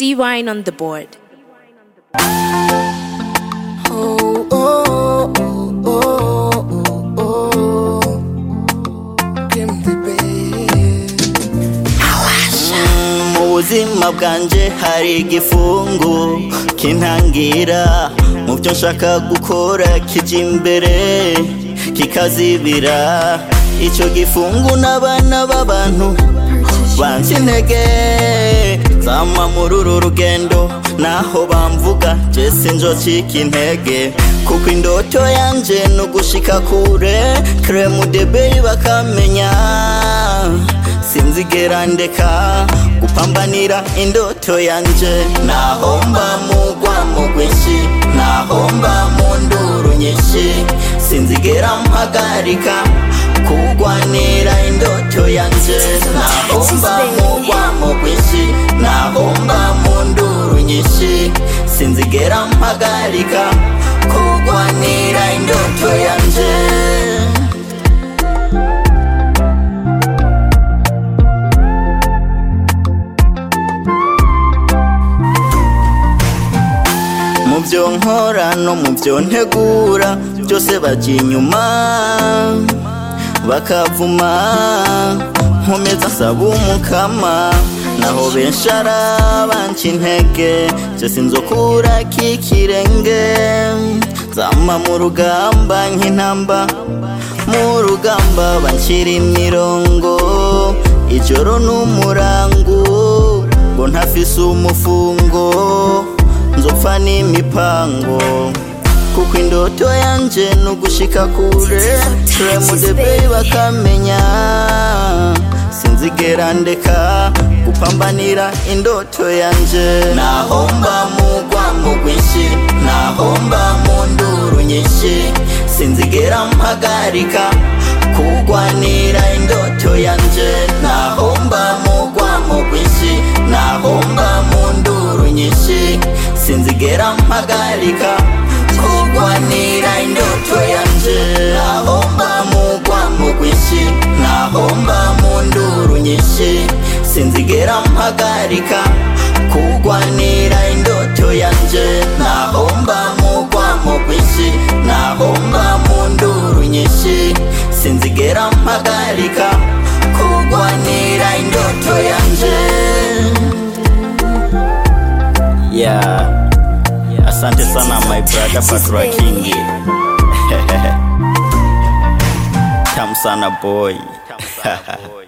D Wine on the board. Oh, oh, oh, oh, oh, oh. Kim the best. mu buzima bwanje hari igifungu kintangira mu byo nshaka gukora kija imbere kikazibira icyo gifungu n'abana b'abantu bansi intege zama muri uru rugendo naho bamvuga je sinzocika intege kuko indoto yanje ni ugushika kure kremu debei bakamenya sinzigera ndeka gupambanira indoto yanje nahomba mugwa mu rwinshi nahomba mu nduru nyinshi sinzigera mpagarika kugwanira indoto yanje nahomba mugwa mu rwinshi nahomba mu nduru nyinshi sinzigera mpagarika kugwanira indoto yanje mu byo nkora no mu byo ntegura byose bajya inyuma bakavuma nkomeza nsaba umukama naho benshi arabanca intege byo sinzokura k'ikirenge zama mu rugamba nk'intamba mu rugamba banshyira imirongo ijoro n'umurango ngo ntafise umufungo nzopfa n'imipango kuko indoto yanje ni ugushika kure turemudebei bakamenya sinzigera ndeka gupambanira indoto yanje nahomba mugwa mu rwinshi nahomba mu nduru nyinshi sinzigera mpagarika kugwanira indoto yanje nahomba mugwa mu rwinshi nahomba mu nduru nyinshi sinzigera mpagarika kugwanira indoto yanje nahomba mugwa mu rwinshi nahomba mu nduru nyinshi sinzigera mpagarika kugwanira indoto yanje nahomba mugwa mu rwinshi nahomba mu nduru nyinshi sinzigera mpagarika kugwanira indoto yanje yeah asante sana my brother Patra Kingi tamu sana boy